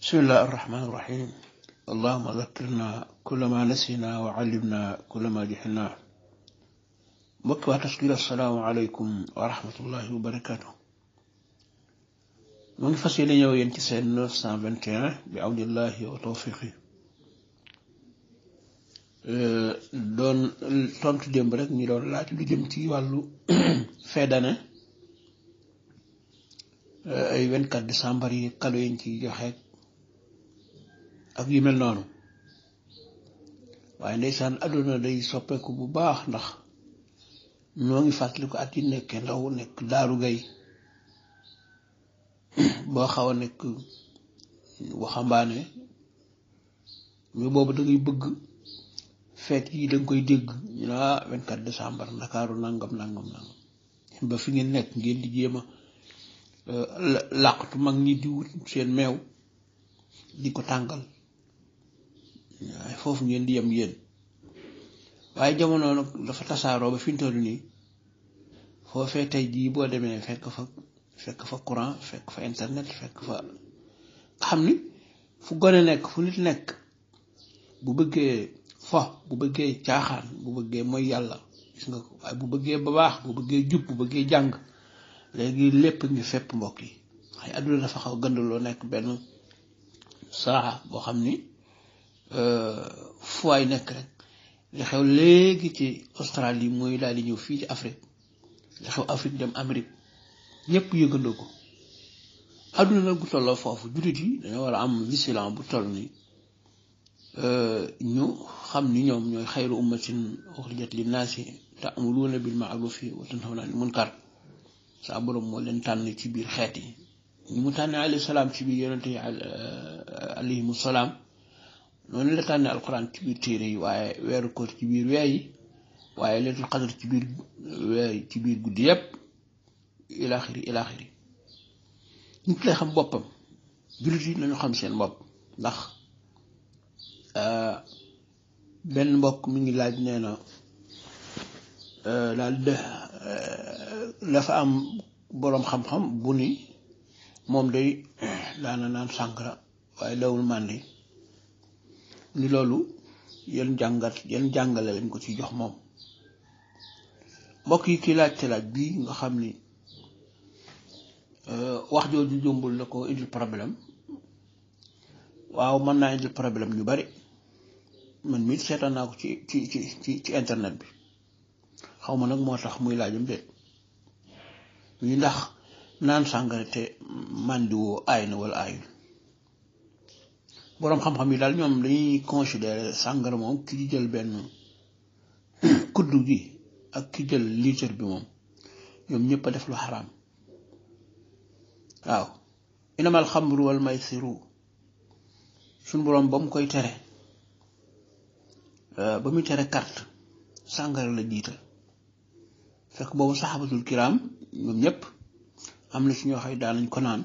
بسم الله الرحمن الرحيم اللهم ذكرنا كل ما نسينا وعلمنا كل ما جهلنا mbokk waa taskiir asalaamaaleykum wa rahmatullahi wa barakaatu mu ngi fas yéene ñëw yéen ci seen 921 bi awnillahi wa tawfiqi doon tontu démb rek ñu doon laaj lu jëm ci wàllu fin d'année ay 24 décembre yi kado yiñ ci joxe ak yu mel noonu waaye ndeysaan àdduna day soppeeku bu baax ndax ñoo ngi fàttali ko at yi nekkee ndaw nekk daaru gay boo xaw a nekk waxambaane mais boobu da ngay bëgg feet yi da nga koy dégg ñu ne ah 24 décembre ndakaaru nangam nangam nangam ba fi ngeen nekk ngeen di jéem a làqatu mag ñi di wut seen meew di ko tàngal waaye foofu ngeen di yem yéen waaye jamono nag dafa tasaaroo ba fi ñu toll nii foofee tey jii boo demee fekk fa fekk fa courant fekk fa internet fekk fa nga xam ni fu gone nekk fu nit nekk bu bëggee fo bu bëggee caaxaan bu bëggee mooy yàlla gis nga ko waaye bu bëggee ba baax bu bëggee jub bu bëggee jàng léegi lépp ngi fépp mbokk yi waaye adduna dafa xaw gëndaloo nekk benn saa boo xam ni fu waay nekk rek li xew léegi ci Australie mooy daal di ñëw fii ci Afrique li xew Afrique dem Amérique ñëpp yëgandoo ko adduna nag bu tolloo foofu jullit yi dañoo war a am vigilant bu toll ni ñu xam ni ñoom ñooy xayru ummatin uxrijat linnaasi ta'muruuna bil ma'rufi wa tanhawna anil munkar saa borom moo leen tànn ci biir xeet yi ñi mu tànne alayhi salaam ci biir yonente yi alayhimu salaam noonu la tànne alquran ci biir téere yi waaye weeru koor ci biir weer yi waaye leetul xadar ci biir weer yi ci biir guddi yépp ilaaxiri ilaaxiri nit lay xam boppam jullit yi nañu xam seen bopp ndax benn mbokk mi ngi laaj nee na daal de dafa am boroom xam-xam bu ni moom day daana naan sàngara waaye dawul màndi ni loolu yan jàngat yan jàngale lañ ko ci jox moom mbokk yi kii laajte laaj bii nga xam ni wax jooju jombul na ko indil problème waaw mën naa indil problème ñu bari man mii seetaan naa ko ci ci ci ci internet bi xaw ma nag moo tax muy laajam déet ñu ndax naan sàngara te màndiwoo aay na wala aayul boroom xam-xam yi daal ñoom dañuy considérer sàngara moom ki ci jël benn kuddu gi ak ki jël litre bi moom ñoom ñëpp a def lu xaraam waaw inamal xamru wal maysiru suñ boroom ba mu koy tere ba muy tere carte sàngara la jiital fekk boobu saxabatul kiraam ñoom ñëpp am na ci ñoo xay daan nañ ko naan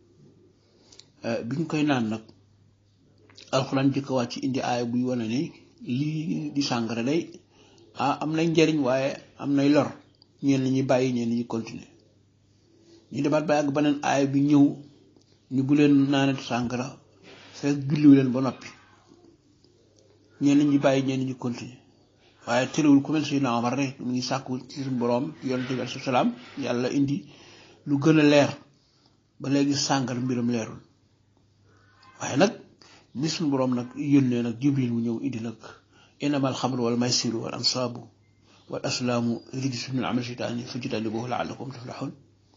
bi ñu koy naan nag alxuraan jëkk wàcc indi aaya buy wane ni lii di sàngara day ah am nay njariñ waaye am nay lor ñenn ñi bàyyi ñenn ñi continuer ñu demaat ba àgg beneen aaya bi ñëw ñu bu leen naanati sàngara fekk julliwu leen ba noppi ñenn ñi bàyyi ñenn ñi continuer waaye terewul ku mel si naa war rek mu ngi sàkku ci suñu boroom yonent bi alayhi salaam yàlla indi lu gën a leer ba léegi sàngara mbiram leerul waaye nag bi suñu boroom nag yónnee nag jibril mu ñëw indi nag innamal xamru wal maysiru wal ansaabu wal aslaamu rijsun min amali shaytaani fajtanibuuhu la'allakum tuflihun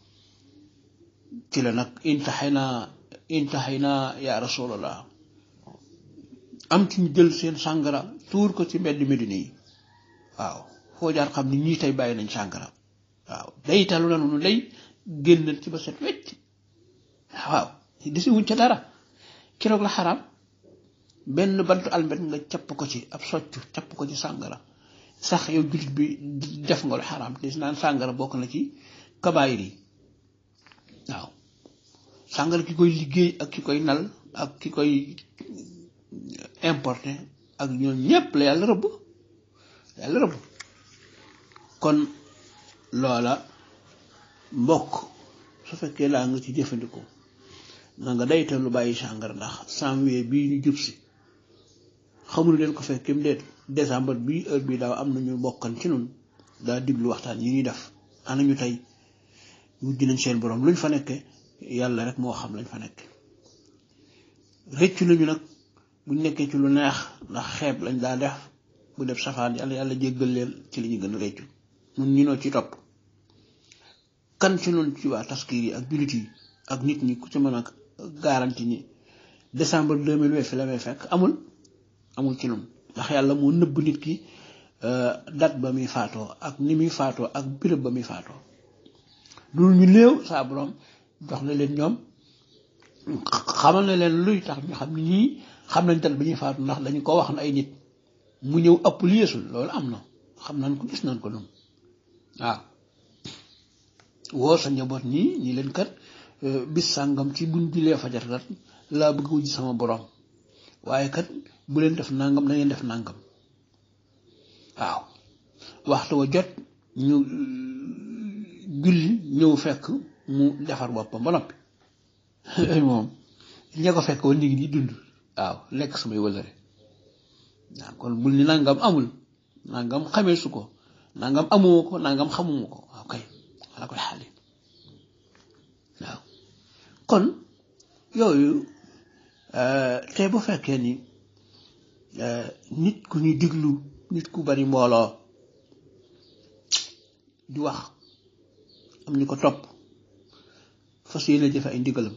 ci la nag intaxaynaa intaxaynaa yaa rasulallah am ci ñu jël seen sàngara tuur ko ci mbedd Medina yi waaw foo jaar xam ni ñii tey bàyyi nañ sàngara waaw day talu na nu day génn ci ba set wecc waaw desi wuñ ca dara keroog la xaraam benn bantu almet nga capp ko ci ab soccu capp ko ci sàngara sax yow jullit bi def nga lu xaraam te naan sàngara bokk na ci kabaayir yi waaw sàngara ki koy liggéey ak ki koy nal ak ki koy importé ak ñoom ñépp la yàlla rëbb yàlla rëbb kon loola mbokk su fekkee laa nga ci jëfandikoo na nga dayte lu bàyyi sàngara ndax janvier bii ñu jub si xamul leen ko fekk kim deet décembre bii heure bii daaw am nañu bokkan ci nun daa diglu waxtaan yi ñuy def ana ñu tey mujj nañ seen borom luñ fa nekke yàlla rek moo xam lañ fa nekke rëccu nañu nag buñ nekkee ci lu neex ndax xeeb lañ daa def bu def safaan yàlla yàlla jéggal leen ci li ñu gën a rëccu mun ñu noo ci topp kan ci noonu ci waa taskir yi ak jullit yi ak nit ñi ku ci mën a garanti ñi décembre deux mille vingt fi la may fekk amul amul ci noonu ndax yàlla moo nëbb nit ki date ba muy faatoo ak ni muy faatoo ak béréb ba muy faatoo loolu ñu néew saa borom jox na leen ñoom xamal na leen luy tax ñu xam ni ñii xam nañ date ba ñuy faatu ndax dañu ko wax na ay nit mu ñëw ëpp lu yeesul loolu am na xam nañ ko gis nañ ko noonu waaw woo sa njaboot nii ñi leen kat bis sàngam ci buñ julee fajar kat laa bëgg wujj sama borom waaye kat bu leen def nangam da ngeen def nangam waaw waxtu wa jot ñu julli ñëw fekk mu defar boppam ba noppi moom ña ko fekk woon ñu ngi di dund waaw lekk samay wëlëre waaw kon bul ni nangam amul nangam xamee su ko nangam amoo ko nangam xamuma ko waaw kay ala koy xaali waaw kon yooyu te bu fekkee ni nit ku ñuy diglu nit ku bari mbooloo di wax am ñu ko topp fas yéene jëfe ay ndigalam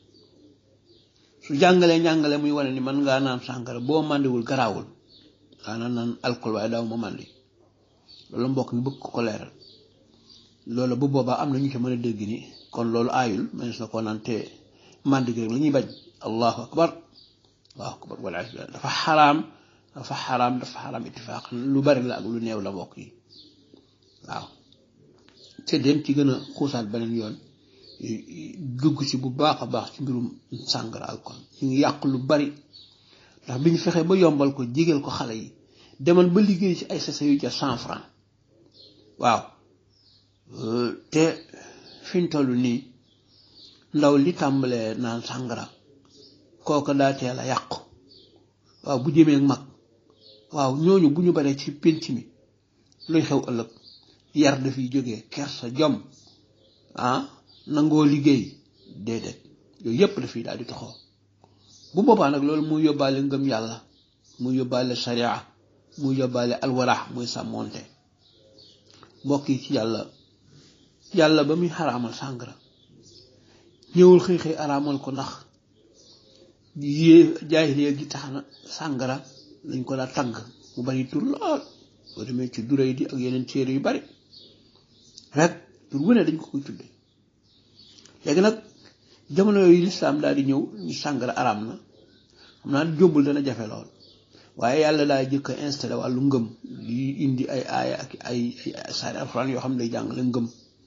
su jàngalee njàngale muy wane ni man ngaa naan sàngara boo màndiwul garaawul daana naan alcool waaye daaw ma màndi loolu mbokk mi bëgg ko ko leeral loolu bu boobaa am na ñu ci mën a dégg ni kon loolu aayul mënees na koo naan te màndi gi rek la ñuy bañ allahu akbar allahu akbar wala dafa xaraam dafa xaraam dafa xaraam ittifaaq lu bari la ak lu néew la mbokk yi waaw te dem ci gën a xuusaat beneen yoon dugg ci bu baax a baax ci mbirum sàngara alcool ñu ngi yàq lu bari ndax bi ñu fexee ba yombal ko jigéel ko xale yi demal ba liggéey ci ay sase yu jar cent franc waaw te fi ñu toll nii ndaw li tàmbalee naan sàngara kooka daa teel a yàqu waaw bu jëmee mag waaw ñooñu bu ñu baree ci pénc mi luy xew ëllëg yar dafiy jógee kersa jom ah nangoo liggéey déedéet yooyu yépp dafiy daal di toxoo bu boobaa nag loolu muy yóbbaale ngëm yàlla muy yóbbaale sharia muy yóbbaale alwarax muy sàmmoonte mbokk yi ci yàlla yàlla ba muy xaraamal sàngara ñëwul xëy xëy araamal ko ndax yée jaahiliya gi tax na sàngara lañ ko daa tagg mu bari tur lool boo demee ci duray di ak yeneen téere yu bari rek tur wu ne dañ ko koy tudde léegi nag jamono yooyu lislaam daal di ñëw ñu sàngara araam na xam naa jómbul dana jafe lool waaye yàlla daa jëkk a installé wàllu ngëm di indi ay aaya ak ay ay saari alxuraan yoo xam ne day jàngale ngëm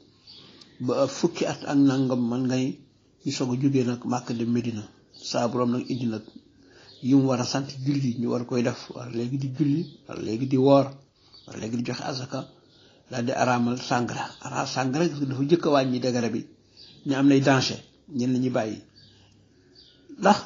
ba fukki at ak nangam man ngay ñu soog a jógee nag Màkka dem Medina saa borom nag indi nag yi mu war a sant julli ñu war koy def war léegi di julli war léegi di woor war léegi di joxe asaka daal di araamal sàngara ara sàngara dafa jëkk a wàññi degere bi ñu am nay danger ñen la ñuy bàyyi ndax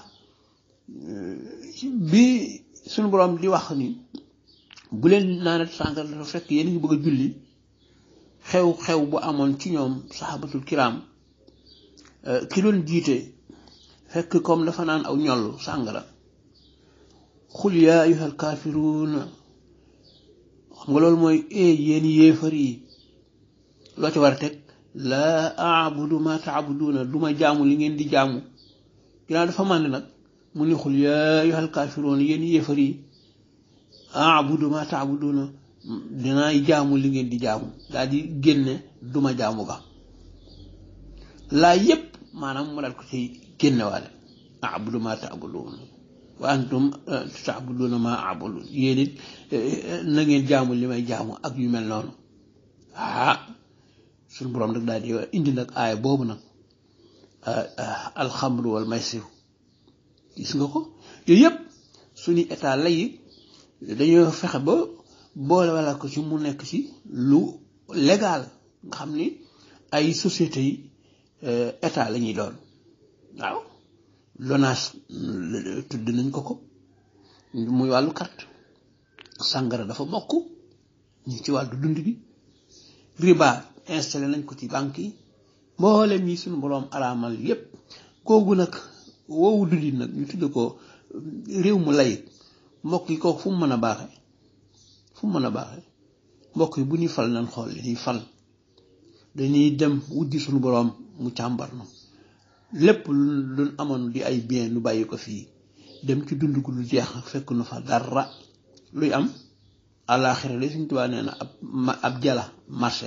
bi suñu borom di wax ni bu leen naanat sàngara dafa fekk yéen ngi bëgg a julli xew-xew bu amoon ci ñoom saxaabatul kiraam ki doon jiite fekk comme dafa naan aw ñollu sàngara xul yaa ayyuhal kaafiruun xam nga loolu mooy e yéen yéefar yi loo ci war a teg laa abudu ma taabuduuna du ma jaamu li ngeen di jaamu ginnaaw dafa mànd nag mu ni xul yaa ayyuhal kaafiruun yéen yéefar yi abudu ma taabuduuna dinaay jaamu li ngeen di jaamu daal di génne duma jaamu ga laa yépp maanaam mu daal ko ci génnewaale abudu ma taabuduuna wa antum taabuduuna ma abudu yéen it na ngeen jaamu li may jaamu ak yu mel noonu ah suñu boroom nag daal di indi nag aaya boobu nag alxamru wal maysir gis nga ko yooyu yëpp suñu état lay dañoo fexe ba boole wala ko ci mu nekk ci lu légal nga xam ni ay sociétés yi état la ñuy doon waaw lonaas tudd nañ ko ko muy wàllu carte sàngara dafa bokk ñu ci wàllu dund gi riba installé nañ ko ci banque yi mboolem yi suñu boroom araamal yépp koogu nag woowu dundin nag ñu tudd ko réew mu layit mbokk yi kooku fu mu mën a baaxe fu mu mën a baaxe mbokk yi bu ñuy fal nañ xool li ñuy fal dañuy dem wujji suñu boroom mu càmbar na lépp lu amoon di ay bien lu bàyyi ko fii dem ci dund gu lu jeex fekk nu fa dara luy am àllaaxira de suñ tubaab nee na ab ab jala marché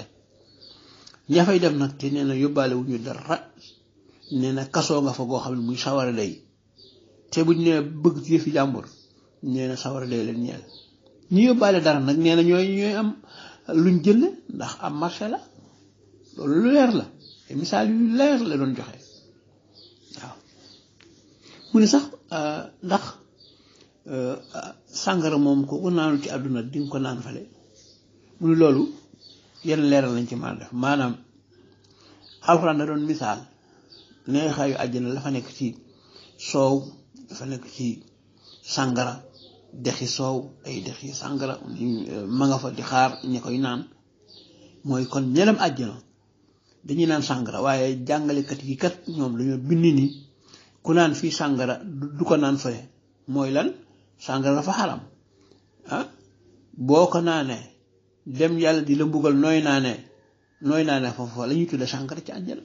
ña fay dem nag te nee na yóbbaale wu ñu dara nee na kasoo nga fa goo xam ne muy sawara day te buñ nee bëgg ci yëfi jàmbur nee na sawara day leen ñeel ñu yóbbaale dara nag nee na ñooy ñooy am luñ jënd ndax am marché la loolu lu leer la te misaal yu leer la doon joxe waaw mu ne sax ndax sàngara moom ko ku naanu ci àdduna di nga ko naan fale mu ne loolu yenn leeral lañ ci mën a def maanaam alxuraan da doon misaal neexaayu àjjana la fa nekk ci soow dafa nekk ci sàngara dexi soow ay dexi sàngara ma nga fa di xaar ñi koy naan mooy kon ñelem àjjana dañuy naan sàngara waaye jàngalekat yi kat ñoom dañoo bind ni ku naan fii sàngara du ko naan fële mooy lan sàngara dafa xaram ah boo ko naanee dem yàlla di la mbugal nooy naanee nooy naanee foofu la ñuy tudde sàngara ci àjjana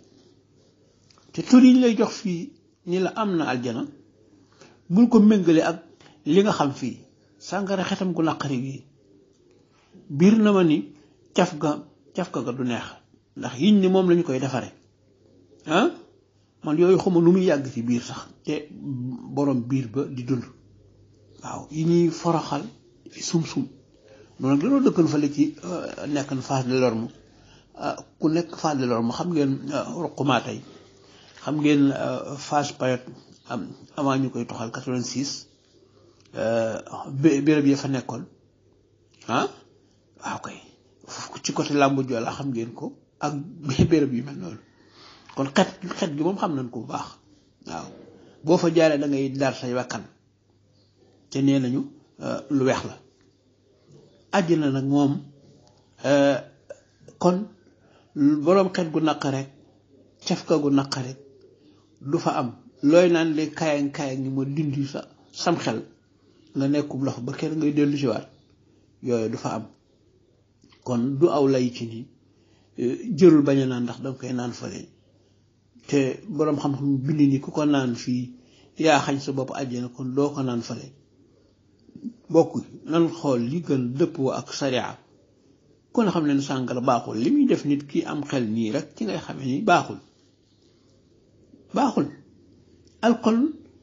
te tur yi ñu lay jox fii ni la am na àjjana bul ko méngale ak li nga xam fii sàngara xetam gu naqari gi biir na ma ni caf ga caf ga du neex ndax yiñ ni moom lañu koy defare ah man yooyu xuma nu muy yàgg ci biir sax te borom biir ba di dund waaw yi ñuy foroxal sum-sum noonu nag dañoo dëkkan fale ci nekk na Fass Delorme ku nekk Fass Delorme xam ngeen ruqumaa tey xam ngeen Fass Payot am avant ñu koy toxal 86 béréb yi fa nekkoon ah waaw kay ci côté làmbu Joola xam ngeen ko ak béréb yu mel noonu kon xet xet gi moom xam nañ ko bu baax waaw boo fa jaaree da ngay dar say wakkan te nee nañu lu weex la àjjana nag moom kon boroom xet gu naq rek cafka gu naq rek du fa am looy naan de kaayang kaayang ni ma dindi sa sam xel nga nekkub loxo ba kenn ngay dellu si waat yooyu du fa am kon du aw lay ci ni jërul bañ a naan ndax danga koy naan fële te boroom xam-xam bind ni ku ko naan fii yaa xañ sa bopp àjjana kon doo ko naan fële bokk nan xool li gën dëppoo ak sariya kon xam ne sàngara baaxul li muy def nit ki am xel nii rek ci ngay xamee ni baaxul baaxul alcool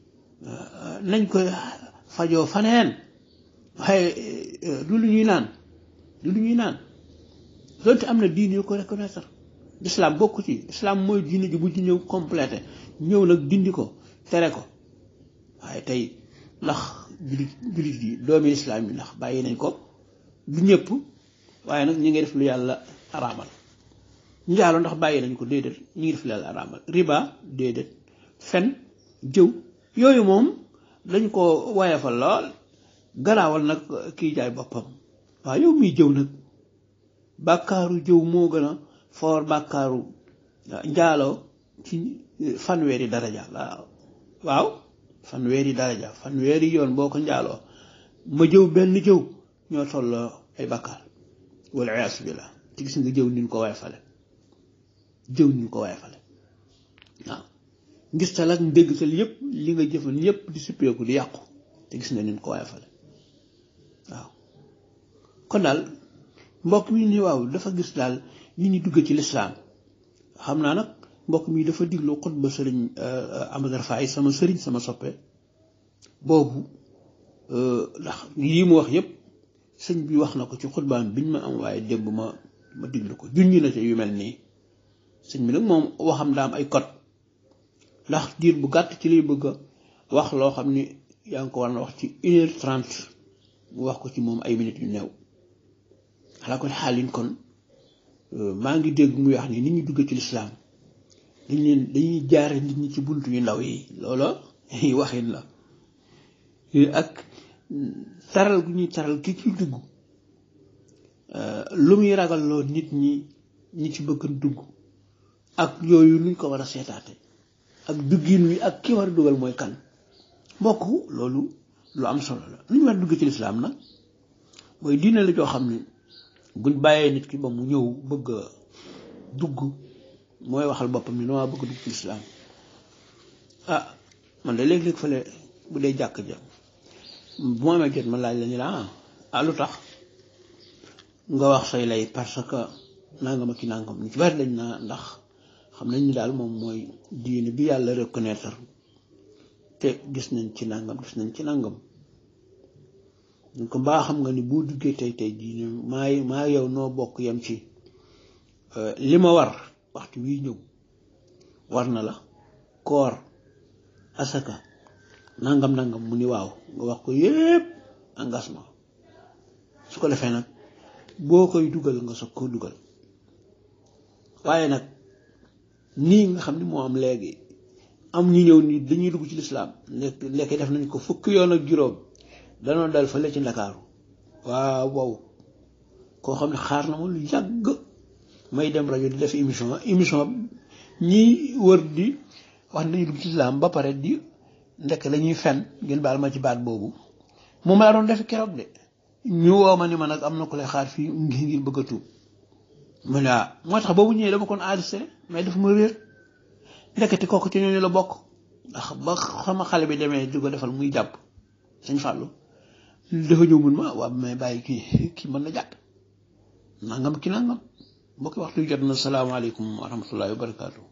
nañ ko fajoo faneen waaye du lu ñuy naan du lu ñuy naan loolu te am na diine yu ko reconnaître islam bokku ci islam mooy diine ji bu ci ñëw complété ñëw nag dindi ko tere ko waaye tey ndax julit julit yi doomi islam yi ndax bàyyi nañ ko du ñëpp waaye nag ñi ngi def lu yàlla araamal njaaloo ndax bàyyi nañ ko déedéet ñi ngi def lu yàlla araamal riba déedéet fen jëw yooyu moom dañ ko woyefal lool garaawal nag kii jaay boppam waaw yow miy jëw nag bàkkaaru jëw moo gën a foor bàkkaaru njaaloo ci fanweeri daraja waaw fanweeri daraja fanweeri yoon boo ko njaaloo ma jëw benn jëw ñoo tolloo ay bàkkaar wala iyaasu billah te gis nga jëw nin ko waay fale jëw nin ko waay fale waaw ngis tal ak ndéggtal yépp li nga jëfan yépp di suppeeku di yàqu te gis nga nin ko waay fale waaw kon daal mbokk mi ni waaw dafa gis daal nit ñi dugg ci lislaam xam naa nag mbokk mi dafa diglu xutba sëriñ Amadou Faye sama sëriñ sama soppe boobu ndax yii mu wax yépp sëñ bi wax na ko ci xutbaam biñ ma am waaye démb ma ma diglu ko junj na ci yu mel nii sëñ bi nag moom waxam daa am ay code ndax diir bu gàtt ci liy bëgg a wax loo xam ni yaa ngi ko war na wax ci une heure trente mu wax ko ci moom ay minutes yu néew xalaa ko xaalin kon maa ngi dégg muy wax ni nit ñi dugg ci lislaam dañ leen dañuy jaare nit ñi ci bunt yu ndaw yi loola waxin la ak taral gu ñuy taral ki ci dugg lu muy ragalloo nit ñi ñi ci bëgg dugg ak yooyu luñ ko war a seetaate ak duggin wi ak ki war a dugal mooy kan mbokk loolu lu am solo la lu ñu war a dugg ci lislaam nag mooy diine la joo xam ne buñ bàyyee nit ki ba mu ñëw bëgg a dugg mooy waxal boppam ni noo bëgg dugg ci lislaam ah man de léeg-léeg fële bu dee jàkk ja bu ma amee jot ma laaj la ñu la ah lu tax nga wax say lay parce que nangam ak ki nangam ñu ci bari dañ naa ndax xam nañ ni daal moom mooy diine bi yàlla reconnaître te gis nañ ci nangam gis nañ ci nangam ñu ko mbaa xam nga ni boo duggee tey tey diine maa maa yow noo bokk yem ci li ma war waxtu wii ñëw war na la koor asaka nangam nangam mu ni waaw nga wax ko yépp engagement su ko defee nag boo koy dugal nga soog koo dugal waaye nag nii nga xam ni moo am léegi am ñu ñëw nii dañuy dugg ci lislaam lekk lekk def nañ ko fukki yoon ak juróom danoo dal fële ci ndakaaru waaw wow koo xam ne xaar na ma lu yàgg may dem rajo di def émission émission ñi wër di wax ne dañuy dugg ci lislaam ba pare di ndekk lañuy fen ngeen baal ma ci baat boobu moom laa doon def keroog de ñu woo ma ni ma nag am na ko lay xaar fii ngi ngir bëgg a tuub ma ne moo tax boobu ñëwee dama kon enregistré mais dafa ma réer ndekete kooku ci ñooñu la bokk ndax ba xama xale bi demee di ko defal muy jàpp sañ fàllu dafa ñëw mun ma waa mais bàyyi kii kii mën na jàpp nangam ki nangam mbokki waxtu jot na salaamaaleykum wa rahmatullahi wa barakaatu.